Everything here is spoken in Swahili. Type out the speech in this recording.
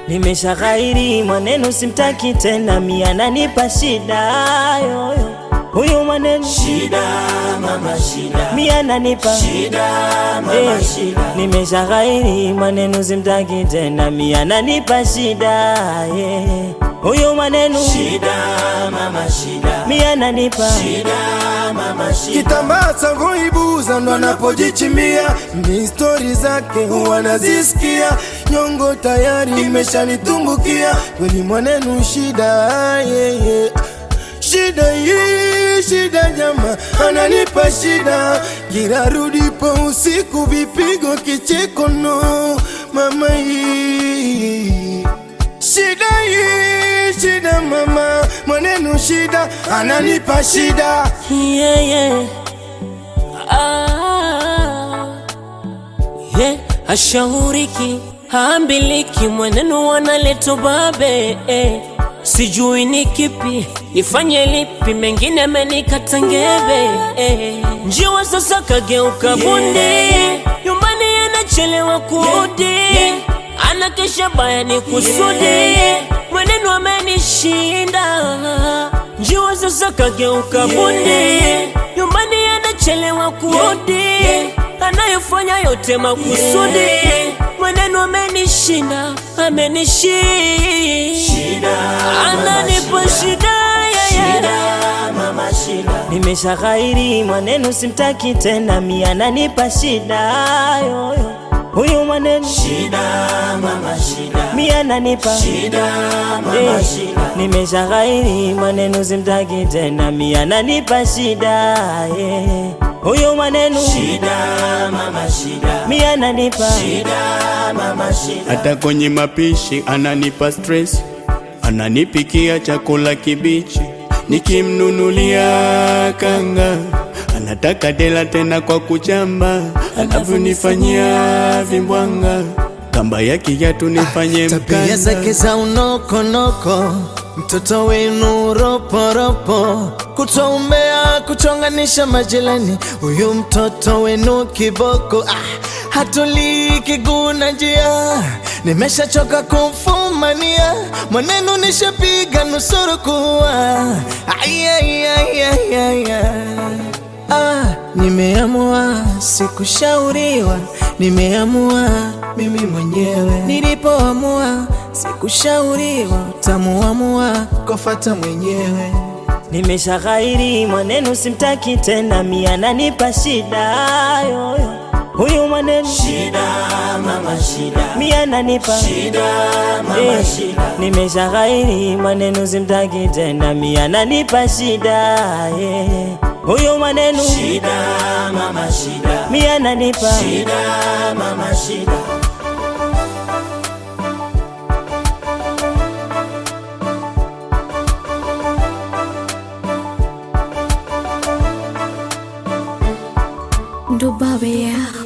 Nimesha ghairi mwanenu simtaki tena, mia nanipa shida yoyo. Huyu mwanenu Shida mama shida, mia nanipa shida mama Eh, shida, Nimesha ghairi mwanenu simtaki tena, mia nanipa shida yeah. Huyu mwanenu shida mama shida, mia nanipa shida mama shida. kitambaa cha kuibuza ndo anapojichimbia, ni stori zake huwa nazisikia, nyongo tayari imeshanitumbukia, kweli mwanenu shida yeah, yeah. Shida hii shida jama, ananipa shida, kila rudipo usiku vipigo kicheko no mama hii Shida hii shida mama, mwanenu shida, ananipa shida yeah, yeah. Ah, yeah. Ashauriki haambiliki, mwenenu wanaleta babe eh. Sijui ni kipi nifanye lipi, mengine amenikata ngeve eh. Njiwa sasa kageuka bundi, nyumbani anachelewa kurudi, anakesha baya ni kusudi, mwenenu amenishinda. Njiwa sasa kageuka bundi, nyumbani anachelewa kurudi, anayofanya yote makusudi, mwenenu amenishinda, amenishinda, ananipa shida yeah, yeah. Shida mama shida, Nimesha ghairi mwanenu simtaki tena, mia nanipa shida yoyo. Huyu mwanenu shida mama shida, mia nanipa shida mama Eh, shida, Nimesha ghairi mwanenu simtaki tena, mia nanipa shida yeah. Huyu mwanenu shida mama shida, mia nanipa shida mama shida. hata kwenye mapishi ananipa stress, ananipikia chakula kibichi, nikimnunulia kanga anataka dela tena kwa kuchamba, anavyonifanyia vimbwanga, kamba ya kiatu nifanye tabia zake mkanda. za unokonoko, mtoto wenu roporopo, kutoa umbea, kuchonganisha majirani, huyu mtoto wenu kiboko ah, hatulii kiguna njia, nimeshachoka kumfumania, mwanenu nishapiga nusuru kuwa Ay, ay, ay, ay, ay, ay. Ah, nimeamua sikushauriwa, nimeamua mimi mwenyewe. Nilipoamua sikushauriwa, utamuamua kofata mwenyewe. Nimesha ghairi mwanenu simtaki tena, mia nanipa shida yoyo. Huyu mwanenu Shida mama shida, mia nanipa shida mama Eh, shida, Nimesha ghairi mwanenu simtaki tena, mia nanipa shida yeah. Huyu mwanenu shida mama shida, mia nanipa shida mama shida. Dubabe ya